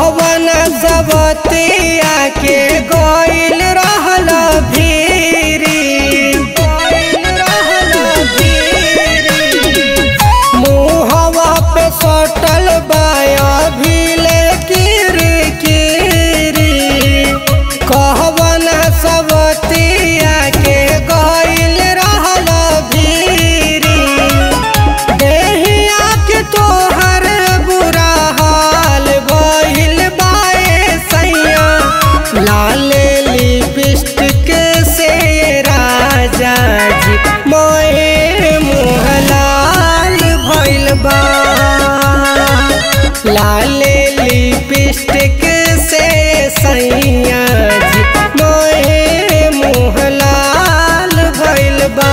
कहवन सबतिया के गइल रहल भीरी गइल रहल भीरी मुहवा पे सटल बाया भीले किरी किरी कहवन सबतिया के गइल रहल भीरी देहिया के तोहर बुरा हाल भइल बाए सैया लाल लिपस्टिक से राजा जी मोए मुँह लाल भइल बा लाल लिपस्टिक से सैया जी मोए मुँह लाल भइल बा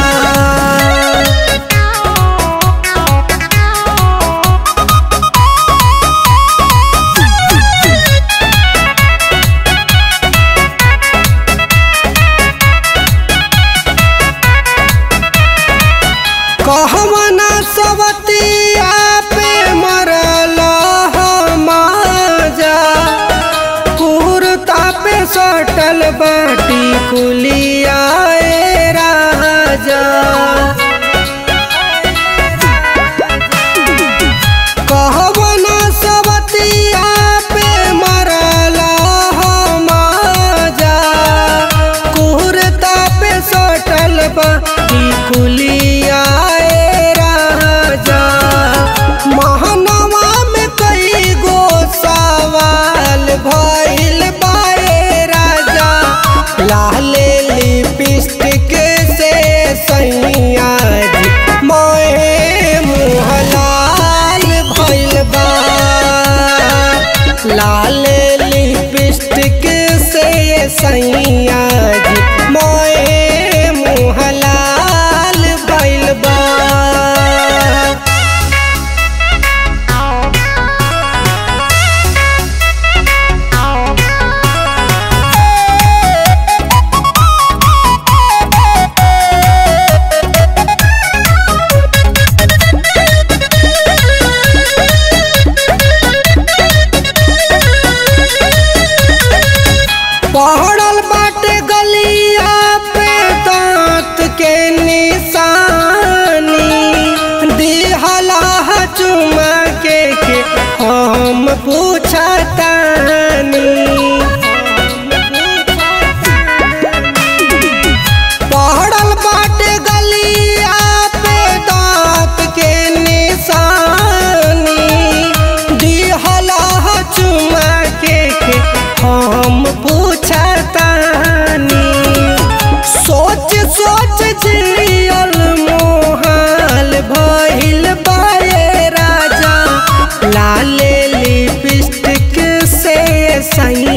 कहवना सवतिया पे मरल माजा कुर्ता पे सटल बाटी कुलिया ए राजा कहवना सवतिया पे मरल माजा कुर्ता पे सटल बाटी कुलिया ए राजा महनवा में कई गो सवाल भइल बाए राजा लाल लिपस्टिक से सैया जी मोए मुँह लाल भइल बा लाल लिपस्टिक से सैया जी मोए मुँह लाल भइल बा पहड़ल बाटे गलिया पे दांत के निशानी दिहला चुमा के के हम पूछतानी पहड़ल बाटे गलिया पे दांत के निशानी दिहला चुमा के के हम पूछतानी सोच सोच जियल मोहाल भइल बाए राजा लाल लिपस्टिक से सैया